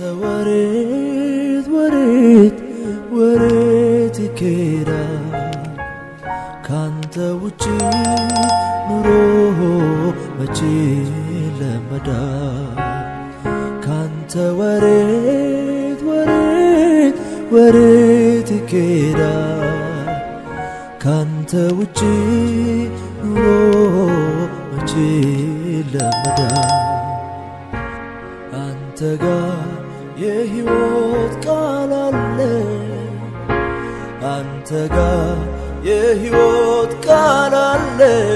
ወሬት ወሬት ወሬት ይኬዳል ካንተ ውጪ ኑሮ መቼ ለመዳል ካንተ ወሬት ወሬት ወሬት ይኬዳል ካንተ ውጪ ኑሮ መቼ ለመዳል አንተ ጋር የሕይወት ቃል አለ አንተ ጋር የሕይወት ቃል አለ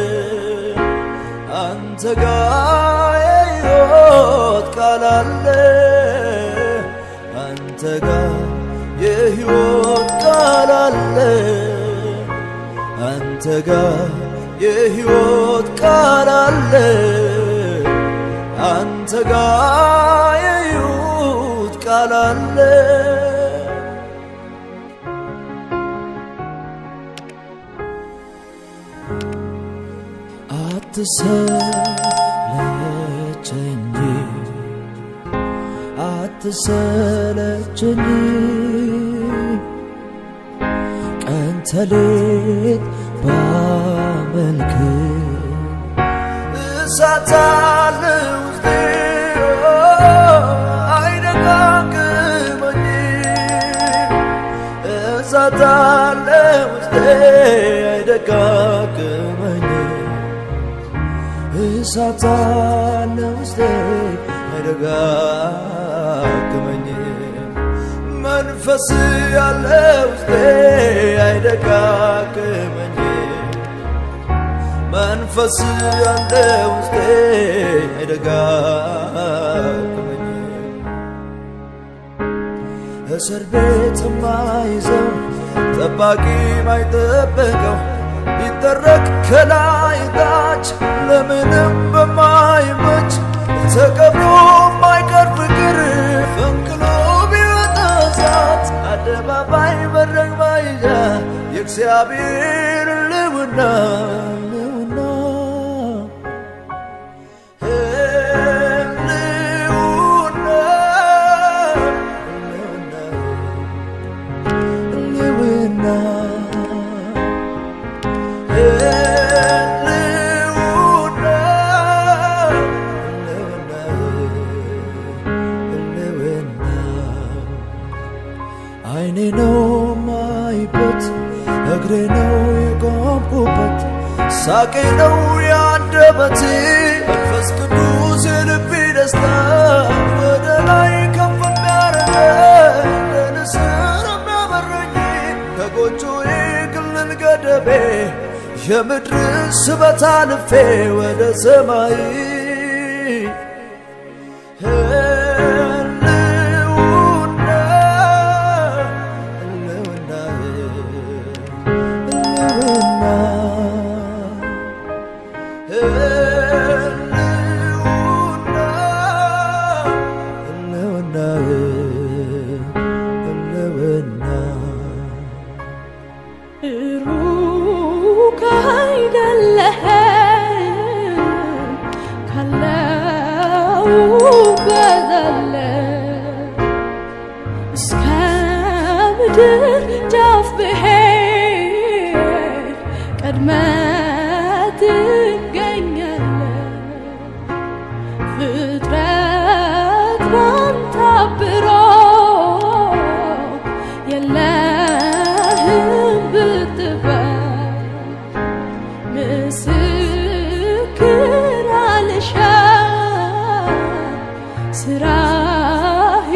አንተ ጋር የሕይወት ቃል አለ አንተ ጋር የሕይወት ቃል አለ አንተ ጋር የሕይወት ቃል አለ አንተ ጋር የሕይወት ቃል አለ አትሰለቸኝ አትሰለቸኝ ቀን ተሌት ባመልክ እሳት አለ ውስጤ አይደጋግመኝ እሳት አለ ውስጤ አይደጋግመኝ እሳት አለ ውስጤ አይደጋግመኝ መንፈስ ያለ ውስጤ አይደጋግመኝ መንፈስ ያለ ውስጤ አይደጋግመኝ እስር ቤት ማይዘው ጠባቂ ማይጠበቀው ቢጠረቅ ከላይ ታች ለምንም በማይመች ተቀብሮ ማይቀር ፍቅር ፈንቅሎ ቢወጣ እሳት አደባባይ መድረክ ማይዣ የእግዚአብሔር ልውና ልውና ልውና ልውና አይኔ ነው ማይበት እግሬ ነው የቆምኩበት ሳቄ ነው ያንደበቴ መንፈስ ቅዱስ የልቤ ደስታ ወደ ላይ ከፍ የሚያረገኝ ለንስር የሚያበረኝ ከጎጆዬ ክልል ገደቤ የምድር ስበት አልፌ ወደ ሰማይ ህልውና ህልውና ህልውና ህልውና ህልውና ህልውና ሩቅ አይደለህም ካለሁበት አለ እስከ ምድር ጫፍ ብሄድ ቀድመህ ትገኛለህ ፍጥረት ባንተ አብሮ የለህም ብትባል ምስክር አልሻም ስራህ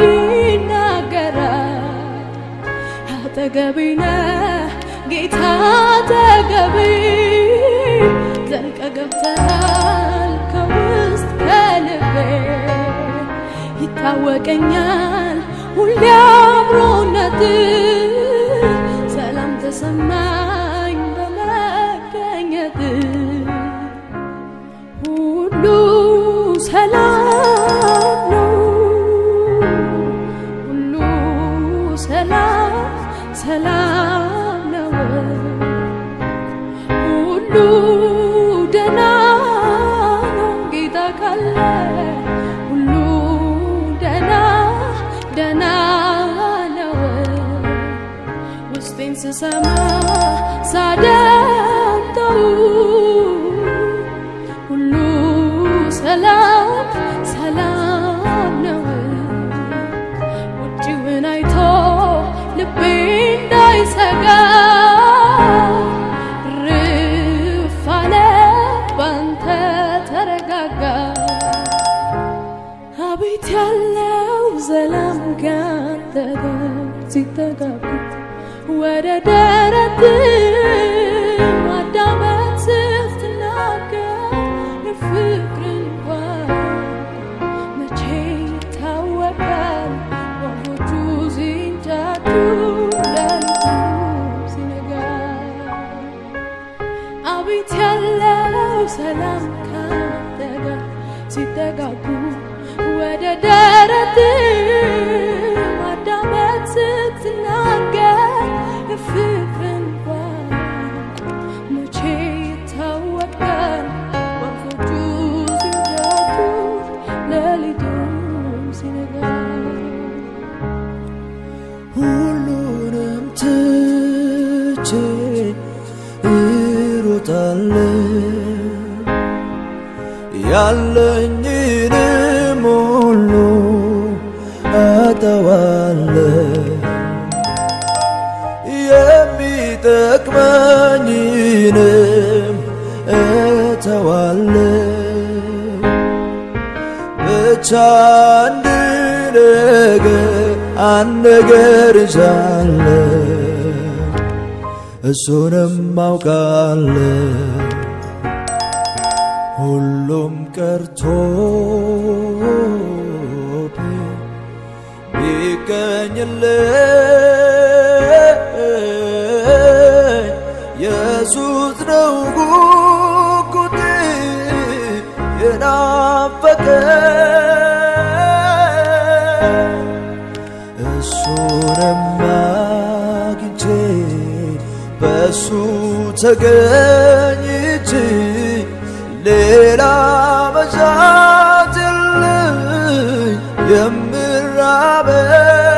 ይናገራል አጠገቤ ነህ ጌታ አጠገቤ ዘልቀ ገብተሃል ከውስጥ ከልቤ ይታወቀኛል ሁሌ አብሮነት ሰላም ተሰማኝ በመገኘት ሁሉ ሰላም ነው ሁሉ ሰላም ሰላም ነው ሁሉ ደና ነው ጌታ ካለ ሁሉ ደና ስሰማ ሳዳምጠው ሁሉ ሰላም ሰላም ነው። ውጭውን አይቶ ልቤ እንዳይሰጋ ርፍ አለ ባንተ ተረጋጋ። አቤት ያለው ሰላም ካንተ ጋር ሲተጋቡት ወደ ደረት ማዳመጥ ስትናገር የፍቅርን ቋንቋ መቼ ይታወቃል ወፎቹ ሲንጫጩ ሌሊቱ ሲነጋ አቤት ያለው ሰላም ካንተ ጋር ሲጠጋጉ ወደ ደረት ማዳመጥ ስትናገር የፍቅርን ቋንቋ መቼ ይታወቃል ወፎቹ ሲንጫጩ ሌሊቱም ሲነጋ ሁሉንም ትቼ እሮጣለሁ ያለኝንም ሁሉ አጠዋለሁ የሚጠቅመኝንም እተዋለሁ ብቻ አንድ ነገር አንድ ነገር ይዛለሁ እሱንም አውቃለሁ ሁሉም ቀርቶ ቢገኝልኝ ኢየሱስ ነው ጉጉቴ የናፈቀኝ እሱንም አግኝቼ በእሱ ተገኝቼ ሌላ መሻት የለኝ የምራበው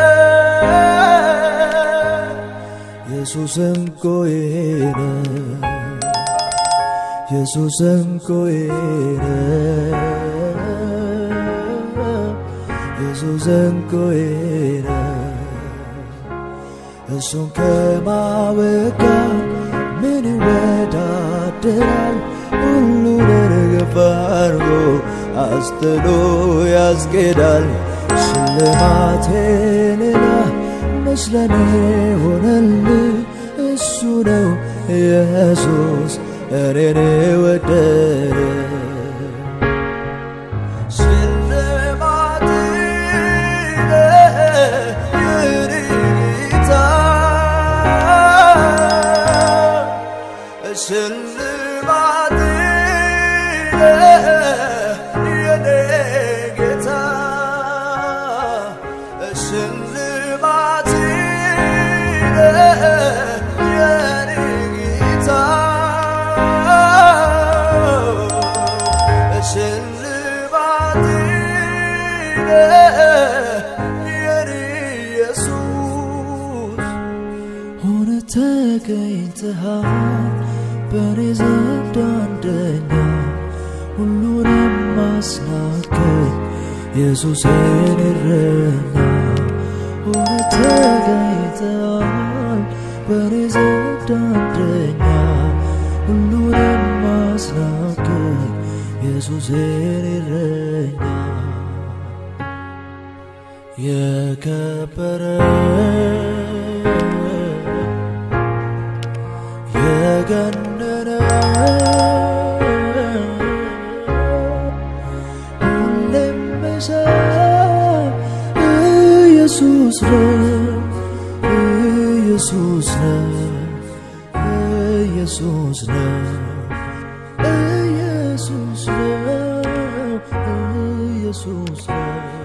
ኢየሱስን ቆይነ ኢየሱስን ቆይነ ኢየሱስን ቆይነ እሱን ከማወቅ ጋር ምን ይወዳደራል? ሁሉን ርግፍ አድርጎ አስጥሎ ያስኬዳል። ሽልማቴ ሌላ መስለኔ ሆነልኝ እሱ ነው ኢየሱስ እኔን ወደደ ሽልማቴ የኔ ጌታ ሽልማቴ የኔ ጌታ ሽልማቴ የኔ ጌታ ሽልማቴ የኔ ኢየሱስ ሆነ ተገኝተሃል በኔ ዘንድ አንደኛ ሁሉንም ማስናከኝ ኢየሱስ የኔ እረኛ ሆነ ተገኝተሃል በኔ ዘንድ አንደኛ ሁሉንም ማስናከኝ ኢየሱስ የኔ እረኛ የከበረ የገነነ ሁሌም መሳብ ኢየሱስ ነው ኢየሱስ ነው ኢየሱስ ነው ኢየሱስ ነው ኢየሱስ ነው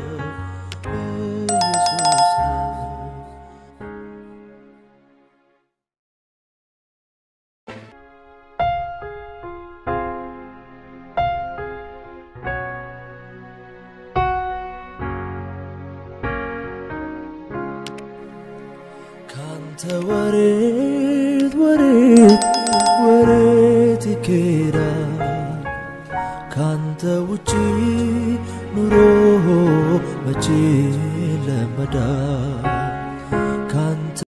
ኢየሱስ ነው ካንተ ካንተ ወሬት ወሬት ወሬት ይኬዳል ካንተ ውጪ ኑሮ መቼ ለመዳል